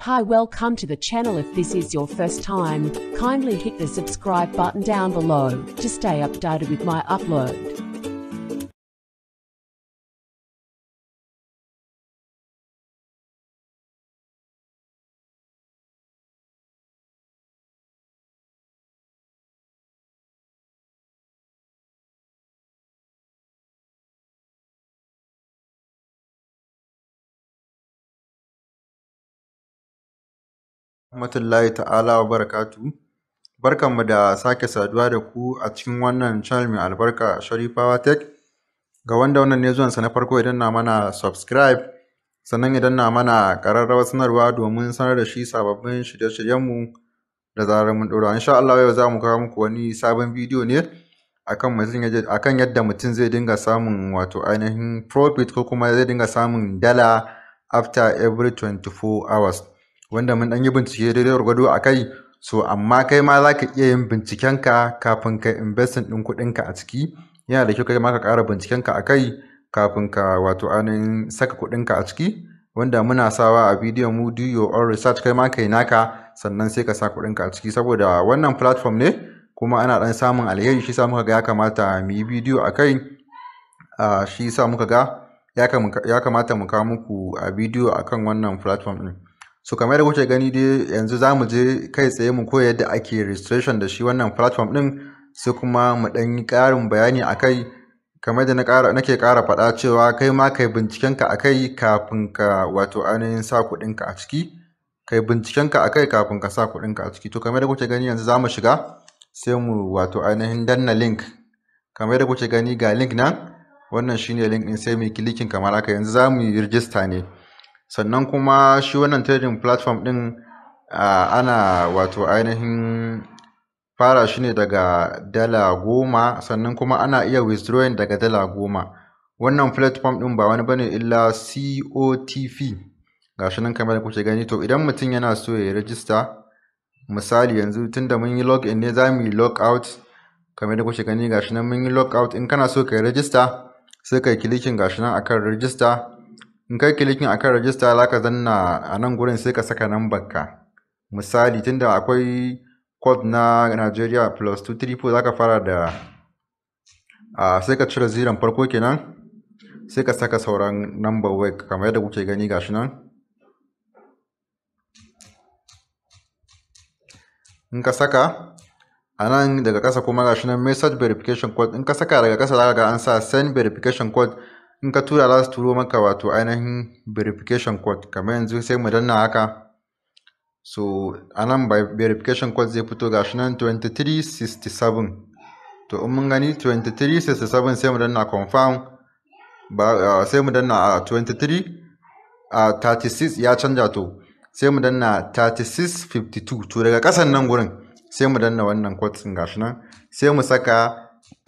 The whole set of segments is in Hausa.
Hi, welcome to the channel. If this is your first time, kindly hit the subscribe button down below to stay updated with my upload. rahmatullahi ta'ala wa barakatu barkanmu da sake saduwa da ku a cikin wannan channel mai albarka sharifawa tech ga wanda wannan ne zuwansa na farko idan na mana subscribe sannan idan na mana ƙararrawar sanarwa domin sanar da shi sababbin shirye-shiryenmu da zarar mun ɗora insha Allah yau za mu kawo muku wani sabon bidiyo ne akan mutum akan yadda mutum zai dinga samun wato ainihin profit ko kuma zai dinga samun dala after every 24 hours wanda mun ɗan yi bincike daidai gwargwado a kai so amma kai ma za ka iya yin bincikenka kafin ka investing ɗin kuɗinka a ciki yana da kyau kai ma ka ƙara bincikenka a kai kafin ka wato ainihin saka kuɗinka a ciki wanda muna sawa a bidiyon mu do your own research kai ma kai naka sannan sai ka sa kuɗinka a ciki saboda wannan platform ne kuma ana ɗan samun alheri shi sa muka ga ya kamata mu yi bidiyo a kai shi sa muka ga ya kamata mu kawo muku a bidiyo akan wannan platform ɗin so kamar da kuke gani dai yanzu za mu je kai tsaye mu koya yadda ake registration da shi wannan platform din sai kuma mu ɗan yi ƙarin bayani a kai kamar da nake ƙara faɗa cewa kai ma kai bincikenka a kai kafin ka wato ainihin sa kuɗinka a ciki kai bincikenka a kai kafin ka sa kuɗinka a ciki to kamar da kuke gani yanzu za mu shiga sai mu wato ainihin danna link kamar da kuke gani ga link nan wannan shine link ɗin sai mu yi kilikin kamar haka yanzu za mu yi rijista ne sannan kuma shi wannan trading platform ɗin ana wato ainihin fara shi ne daga dala goma sannan kuma ana iya withdrawing daga dala goma wannan platform ɗin ba wani bane illa cotp ga shi nan kamar kuke gani to idan mutum yana so ya register misali yanzu tunda mun yi login ne za mu yi log out kamar da kuke gani ga shi nan mun yi log out in kana so ka yi register sai ka yi kilikin ga shi nan akan register in kai kilikin akan rajista za ka zanna a nan gurin sai ka saka nambar ka misali tunda akwai code na Nigeria plus 234 za ka fara da a sai ka cire ziran farko kenan sai ka saka sauran number wai kamar yadda kuke gani gashi nan in ka saka a nan daga ƙasa kuma gashi nan message verification code in ka saka daga ƙasa za ka ga an sa send verification code in ka tura za su turo maka wato ainihin verification code kamar yanzu sai mu danna haka so a nan verification code zai fito ga shi nan 2367 to in mun gani 2367 sai mu danna confirm ba sai mu danna a 23 a 36 ya canja to sai mu danna 3652 to daga kasan nan gurin sai mu danna wannan code din gashi nan sai mu saka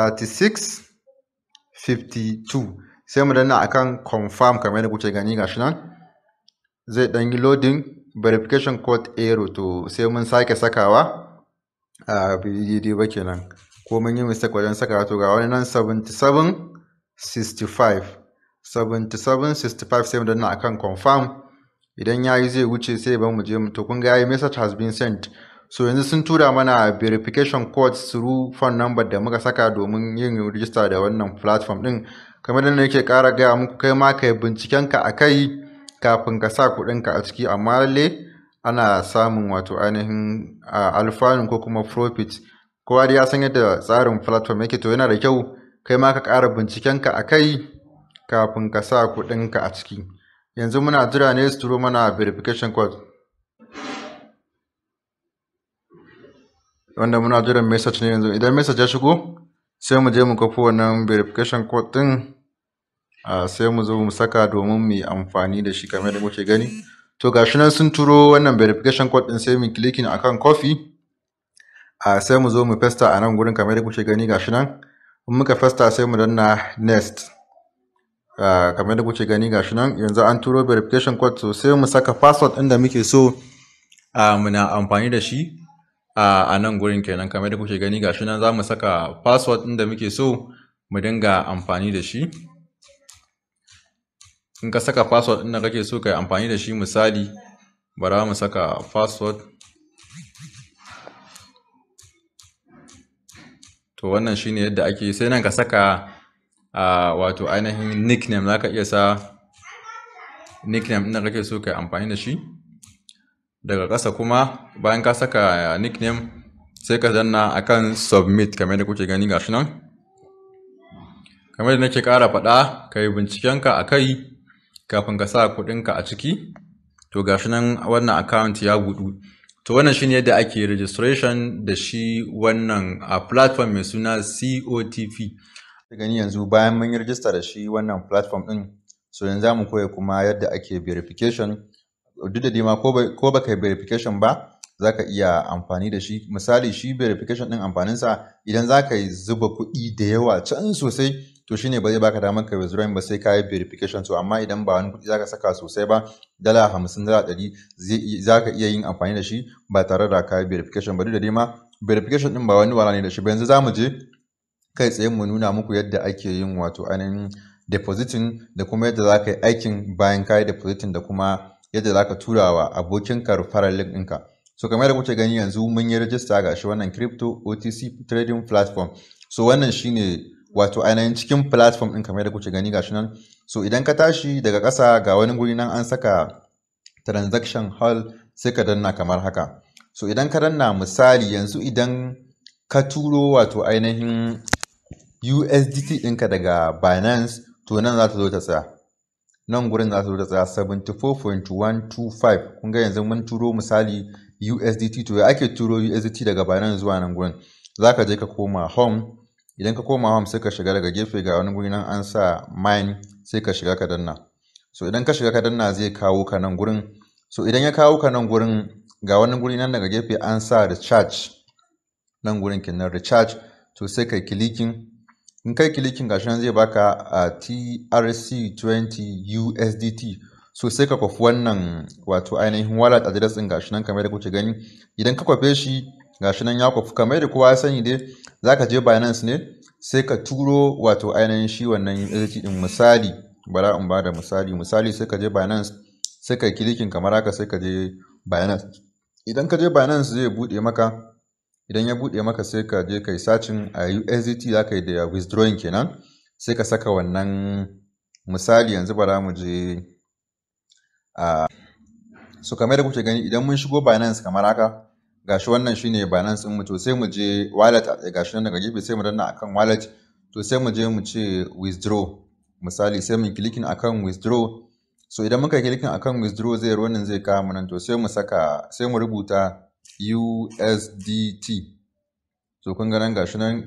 3652 sai mu danna akan confirm kamar yadda kuke gani gashi nan zai dan yi loading verification code error to sai mun sake sakawa a daidai ba kenan ko mun yi mistake wajen sakawa to ga wani nan 77 65 77 65 sai mu danna akan confirm idan yayi zai wuce sai ba mu je mu to kun ga yayi message has been sent so yanzu sun tura mana verification code through phone number da muka saka domin yin register da wannan platform din kamar da nake ƙara gaya muku kai ma kai bincikenka a kai kafin ka sa kuɗinka a ciki amma lalle ana samun wato ainihin alfanun ko kuma profit kowa da ya san yadda tsarin platform yake to yana da kyau kai ma ka ƙara bincikenka a kai kafin ka sa kuɗinka a ciki yanzu muna jira ne su turo mana verification code wanda muna jiran message ne yanzu idan message ya shigo sai mu je mu kafa wannan verification code din sai mu zo mu saka domin mu yi amfani da shi kamar da muke gani to gashi nan sun turo wannan verification code din sai mu clicking akan copy a sai mu zo mu festa a nan gurin kamar da kuke gani gashi nan in muka festa sai mu danna next kamar da kuke gani gashi nan yanzu an turo verification code so sai mu saka password din da muke so muna amfani da shi a nan gurin kenan kamar da kuke gani gashi nan za mu saka password ɗin da muke so mu dinga amfani da shi in ka saka password ɗin da kake so ka yi amfani da shi misali bara mu saka password to wannan shine yadda ake sai nan ka saka a wato ainihin nickname za ka iya sa nickname ɗin da kake so ka yi amfani da shi daga ƙasa kuma bayan ka saka nickname sai ka danna akan submit kamar da kuke gani gashi nan kamar da nake ƙara faɗa ka yi bincikenka a kai kafin ka sa kuɗinka a ciki to gashi nan wannan account ya buɗu to wannan shine yadda ake registration da shi wannan a platform mai suna COTP gani yanzu bayan mun yi register da shi wannan platform ɗin so yanzu za mu koya kuma yadda ake verification duk da dima ko baka yi verification ba za ka iya amfani da shi misali shi verification ɗin amfaninsa idan za ka yi zuba kuɗi da yawa can sosai to shine ba zai baka damar ka withdrawing ba sai ka yi verification to amma idan ba wani kuɗi za ka saka sosai ba dala hamsin dala ɗari za ka iya yin amfani da shi ba tare da ka yi verification ba duk da dima verification ɗin ba wani wala ne da shi ba yanzu za mu je kai tsaye mu nuna muku yadda ake yin wato ainihin depositing da kuma yadda za ka yi aikin bayan ka yi depositing da kuma yadda za ka tura wa abokinka referral link ɗinka. So kamar da kuke gani yanzu mun yi rajista ga shi wannan crypto OTC trading platform. So wannan shine wato ainihin cikin platform ɗin kamar da kuke gani ga shi nan. So idan ka tashi daga ƙasa ga wani guri nan an saka transaction hall sai ka danna kamar haka. So idan ka danna misali yanzu idan ka turo wato ainihin USDT ɗinka daga Binance to nan za ta zo ta tsaya. nan gurin za su ta tsaya 74.125 kun ga yanzu mun turo misali USDT to ya ake turo USDT daga Binance zuwa nan gurin za ka je ka koma home idan ka koma home sai ka shiga daga gefe ga wani guri nan an sa mine sai ka shiga ka danna so idan ka shiga ka danna zai kawo ka nan gurin so idan ya kawo ka nan gurin ga wani guri nan daga gefe an sa recharge nan gurin kenan recharge to sai kai kilikin in kai kilikin gashi nan zai baka a TRC20 USDT so sai ka kwafi wannan wato ainihin wallet address din gashi nan kamar da kuke gani idan ka kwafe shi gashi nan ya kwafi kamar da kowa ya sani dai zaka je Binance ne sai ka turo wato ainihin shi wannan USDT din misali bara in bada misali misali sai ka je Binance sai ka kilikin kamar haka sai ka je Binance idan ka je Binance zai bude maka idan ya buɗe maka sai ka je ka yi sacin a USDT za ka yi da withdrawing kenan sai ka saka wannan misali yanzu bara mu je a so kamar da kuke gani idan mun shigo Binance kamar haka gashi wannan shine Binance din mu to sai mu je wallet gashi nan daga gefe sai mu danna akan wallet to sai mu je mu ce withdraw misali sai mu clicking akan withdraw so idan muka clicking akan withdraw zai wannan zai kawo mu nan to sai mu saka sai mu rubuta USDT. So kun nan gashi nan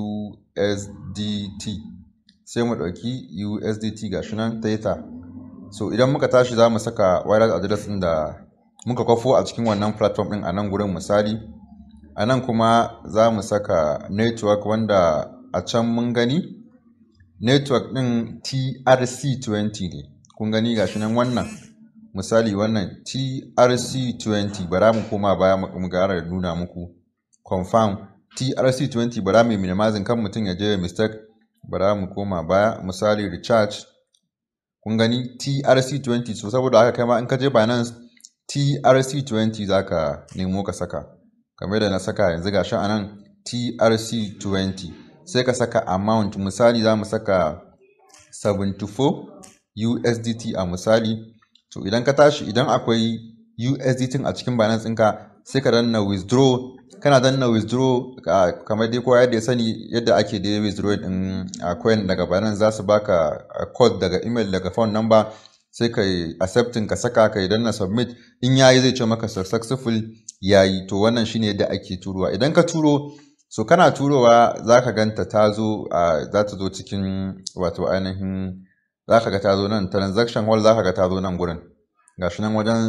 USDT. Sai mu ɗauki USDT gashi nan Theta. So idan muka tashi za mu saka wallet address ɗin da muka kwafo a cikin wannan platform ɗin a nan gurin misali. A nan kuma za mu saka network wanda a can mun gani. Network ɗin TRC20 ne. Kun gani gashi nan wannan. misali wannan trc20 bara mu koma baya mu gara da nuna muku confirm trc20 bara mai minimizing kan mutum ya je mistake bara mu koma baya misali recharge kun gani trc20 so saboda haka kai ma in ka je binance trc20 zaka nemo ka saka kamar da na saka yanzu gashi anan trc20 sai ka saka amount misali za mu saka 74 USDT a misali to idan ka tashi idan akwai USDT a cikin Binance ɗinka sai ka danna withdraw kana danna withdraw kamar dai kowa yadda ya sani yadda ake da withdraw din a coin daga Binance za su baka code daga email daga phone number sai ka yi accepting ka saka ka yi danna submit in yayi zai ce maka successful yayi to wannan shine yadda ake turowa idan ka turo so kana turowa za ka ganta ta zo za ta zo cikin wato ainihin za ka ga ta zo nan transaction hall za ka ga ta zo nan gurin ga shi nan wajen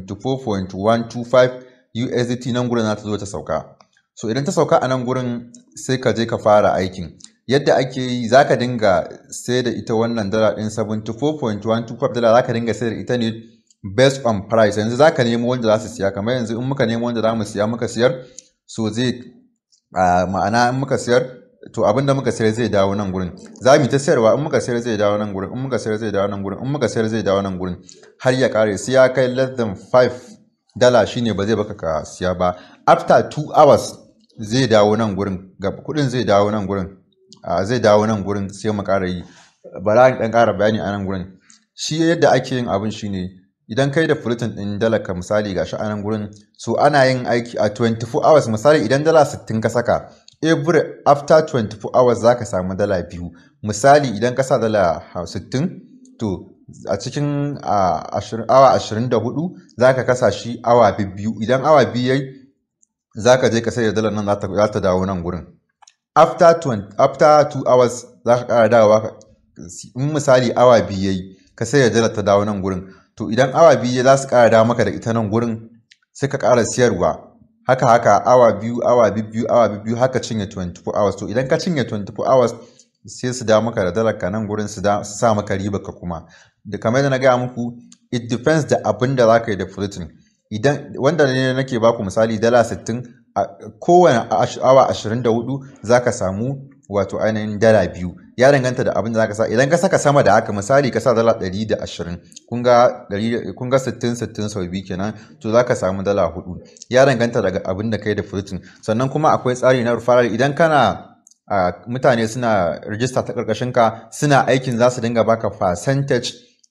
74.125 USDT nan gurin za ta zo ta sauka so idan ta sauka a nan gurin sai ka je ka fara aikin yadda ake yi za ka dinga sai da ita wannan dala ɗin 74.125 dala za ka dinga sai da ita ne based on price yanzu za ka nemo wanda za su siya kamar yanzu in muka nemo wanda za mu siya muka siyar so zai ma'ana in muka siyar to abinda muka sayar zai dawo nan gurin za mu ta sayarwa in muka sayar zai dawo nan gurin in muka sayar zai dawo nan gurin in muka sayar zai dawo nan gurin har ya kare sai ya kai less than 5 dala shine ba zai baka ka siya ba after 2 hours zai dawo nan gurin ga kudin zai dawo nan gurin a zai dawo nan gurin sai mu ƙara yi bara ni dan ƙara bayani a nan gurin shi yadda ake yin abin shine idan kai da flutin din dala ka misali gashi a nan gurin so ana yin aiki a 24 hours misali idan dala 60 ka saka every after 24 hours zaka samu dala biyu misali idan ka sa dala 60 to a cikin awa 24 zaka kasa shi awa biyu idan awa biyu yayi zaka je ka sai da dalar nan za ta dawo nan gurin after 20, after 2 hours za ka ƙara dawowa in misali awa biyu yayi ka sai da dalar ta dawo nan gurin to idan awa biyu za su ƙara dawo maka da ita nan gurin sai ka ƙara siyarwa haka haka awa biyu awa biyu awa biyu haka cinye 24 hours to idan ka cinye 24 hours sai su dawo maka da dalar ka nan gurin su sa maka riba ka kuma da kamar da na gaya muku it depends da abin da za ka yi da flutin idan wanda ne nake baku misali dala 60 a kowane awa 24 za ka samu wato ainihin dala biyu ya danganta da abin da za ka sa idan ka saka sama da haka misali ka sa dala 120 kun ga 60 60 sau biyu kenan to za ka samu dala hudu ya danganta daga abin da ka yi da flutin sannan kuma akwai tsari na referral idan kana a mutane suna rijista ta karkashin ka suna aikin za su dinga baka percentage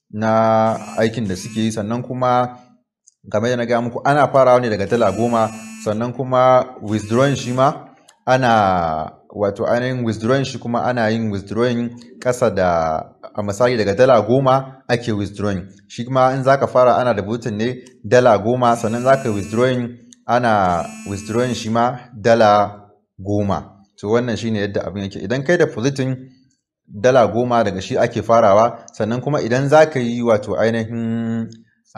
na aikin da suke yi sannan kuma game da na gaya muku ana farawa ne daga dala goma sannan kuma withdrawing shi ma ana wato ainihin withdrawing shi kuma ana yin withdrawing ƙasa da a misali daga dala goma ake withdrawing shi kuma in zaka fara ana da butun ne dala goma sannan zaka withdrawing ana withdrawing shi ma dala goma to wannan shine yadda abin yake idan kai da positin dala goma daga shi ake farawa sannan kuma idan za ka yi wato ainihin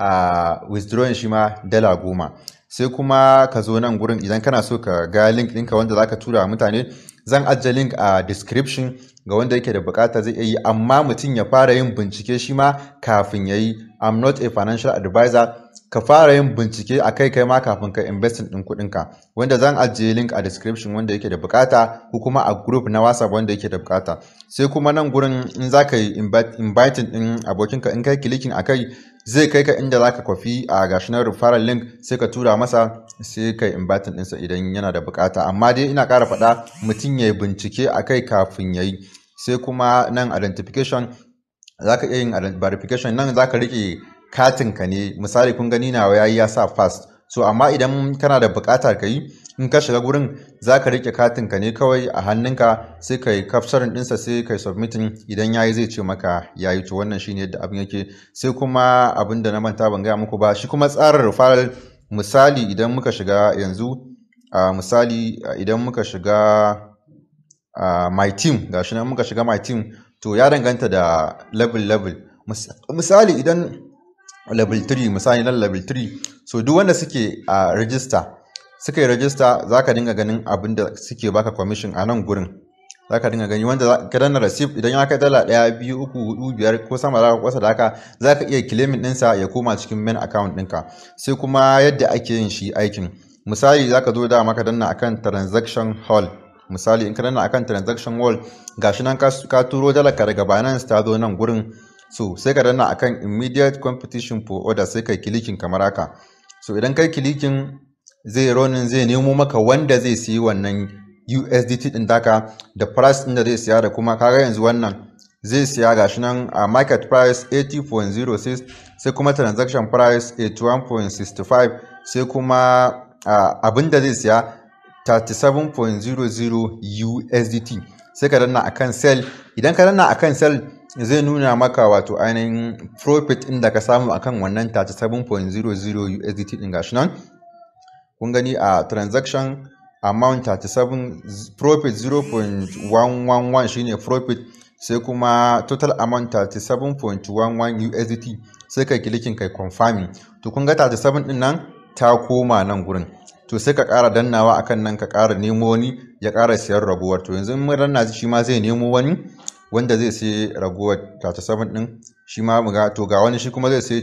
a withdrawing shi ma dala goma sai kuma ka zo nan gurin idan kana so ka ga link ɗinka wanda za ka tura wa mutane zan ajiye link a description ga wanda yake da bukata zai iya yi amma mutum ya fara yin bincike shi ma kafin ya yi i'm not a financial advisor ka fara yin bincike a kai kai ma kafin ka investin ɗin kuɗinka wanda zan ajiye link a description wanda yake da bukata ko kuma a group na whatsapp wanda yake da bukata sai kuma nan gurin in za ka yi inviting ɗin abokinka in kai kilikin a kai zai kai ka inda za ka kwafi a gashi na referral link sai ka tura masa sai ka yi inviting ɗinsa idan yana da bukata amma dai ina ƙara faɗa mutum ya yi bincike a kai kafin ya yi sai kuma nan identification za ka iya yin verification nan za ka riƙe katinka ne misali kun gani nawa yayi ya sa fast so amma idan kana da buƙatar ka yi in ka shiga gurin za ka riƙe katinka ne kawai a hannunka sai ka yi capturing ɗinsa sai ka yi submitting idan yayi zai ce maka yayi to wannan shine yadda abin yake sai kuma abin da na manta ban gaya muku ba shi kuma tsarin referral misali idan muka shiga yanzu a misali idan muka shiga my team gashi nan muka shiga my team to ya danganta da level level misali idan level 3 misali nan level 3 so duk wanda suke a register suka yi register za ka dinga ganin abin da suke baka commission a nan gurin za ka dinga gani wanda ka danna receipt idan ya kai dala ɗaya biyu uku hudu biyar ko sama da kwasa da haka za ka iya claiming ɗinsa ya koma cikin main account ɗinka sai kuma yadda ake yin shi aikin misali za ka zo da maka danna akan transaction hall misali in ka danna akan transaction wall gashi nan ka turo dalaka daga Binance ta zo nan gurin so sai ka danna akan immediate competition for order sai kai kilikin kamar haka so idan kai kilikin zai ronin zai nemo maka wanda zai siyi wannan USDT din daka da price din da zai siya da kuma kaga yanzu wannan zai siya gashi nan a market price 80.06 sai kuma transaction price 81.65 sai kuma abin da zai siya 37.00 USDT sai ka danna akan sell idan ka danna akan sell zai nuna maka wato ainihin profit ɗin da ka samu akan wannan 37.00 USDT ɗin gashi nan kun gani a transaction amount 37 profit 0.111 shine profit sai kuma total amount 37.11 USDT sai kai kilikin kai confirming to kun ga 37 ɗin nan ta koma nan gurin to sai ka ƙara dannawa akan nan ka ƙara nemo wani ya ƙara siyan raguwar to yanzu mun danna shi ma zai nemo wani wanda zai sai raguwar 37 din shi ma mu ga to ga wani shi kuma zai sai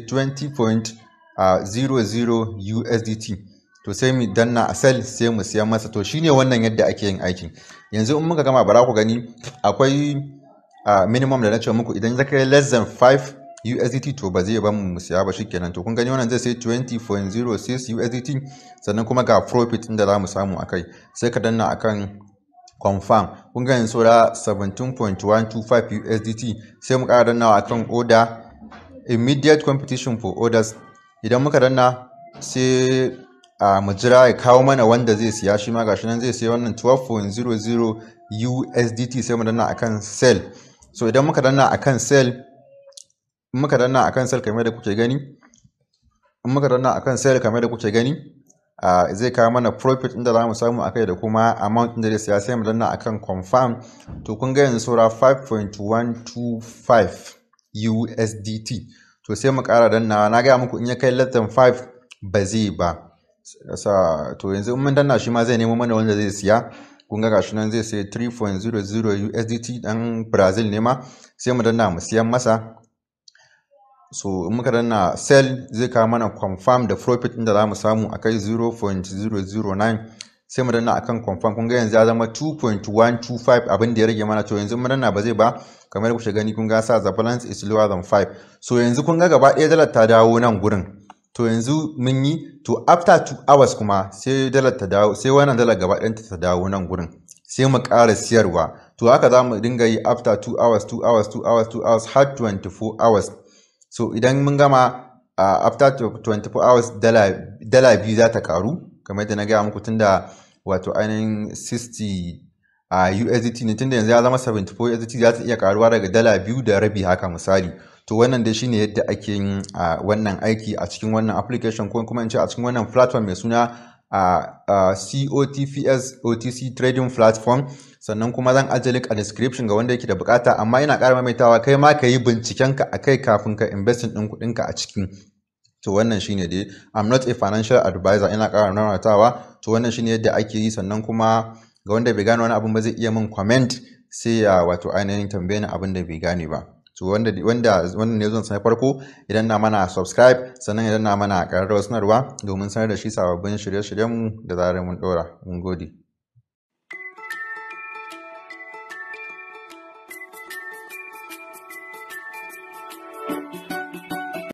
20.00 USDT to sai mu danna a sell sai mu siyan masa to shine wannan yadda ake yin aikin yanzu in muka gama bara ku gani akwai minimum da na ce muku idan zaka yi less than 5 USDT to ba zai ban mu siya ba shikenan to kun gani wannan zai sai 20.06 USDT sannan kuma ga profit inda za mu samu akai sai ka danna akan confirm kun ga yanzu saura 17.125 USDT sai mu ƙara dannawa akan order immediate competition for orders idan muka danna sai a mu jira ya kawo mana wanda zai siya shi ma gashi nan zai siya wannan 12.00 USDT sai mu danna akan sell so idan muka danna akan sell muka danna akan sell kamar da kuke gani in muka danna akan sell kamar da kuke gani Uh, zai kawo mana profit inda za mu samu akai da kuma amount inda zai siya sai mu danna akan confirm to kun ga yanzu saura 5.125 USDT to sai mu ƙara dannawa na gaya muku in ya kai less than 5 ba zai ba to yanzu in mun danna shi ma zai nemo mana wanda zai siya kun ga gashi nan zai sai 3.00 USDT dan Brazil ne ma sai mu danna mu siyan masa so in muka danna sell zai kawo mana confirm da profit inda za mu samu a kai 0.009 sai mu danna akan confirm kun ga yanzu ya zama 2.125 abin da ya rage mana to yanzu mu danna ba zai ba kamar kuke gani kun ga sa the balance is lower than 5 so yanzu kun ga gaba ɗaya dalar ta dawo nan gurin to yanzu mun yi to after 2 hours kuma sai dalar ta dawo sai wannan dalar gaba ɗayanta ta dawo nan gurin sai mu ƙara siyarwa to haka za mu dinga yi after 2 hours 2 hours 2 hours 2 hours har 24 hours so idan mun gama uh, after 24 hours dala biyu za ta karu kamar yadda na gaya muku tunda wato ainihin 60 a uh, USDT ne tunda yanzu ya zama 74 USDT za ta iya karuwa daga dala biyu da rabi haka misali to wannan dai shine yadda ake yin uh, wannan aiki a cikin wannan application ko kuma in ce a cikin wannan platform mai suna a COTPS OTC trading platform sannan kuma zan ajiye link a description ga wanda yake da bukata amma ina ƙara maimaitawa kai ma ka yi bincikenka a kai kafin ka investing ɗin kuɗinka a cikin to wannan shine dai I'm not a financial advisor ina ƙara nanatawa to wannan shine yadda ake yi sannan kuma ga wanda bai gane wani abin ba zai iya min comment sai ya wato ainihin tambaye ni abin da bai gane ba to wanda wanda wannan ne zan sanar farko idan na mana subscribe sannan idan na mana ƙararrawar sanarwa domin sanar da shi sababbin shirye-shiryenmu da zarar mun ɗora mun gode thank you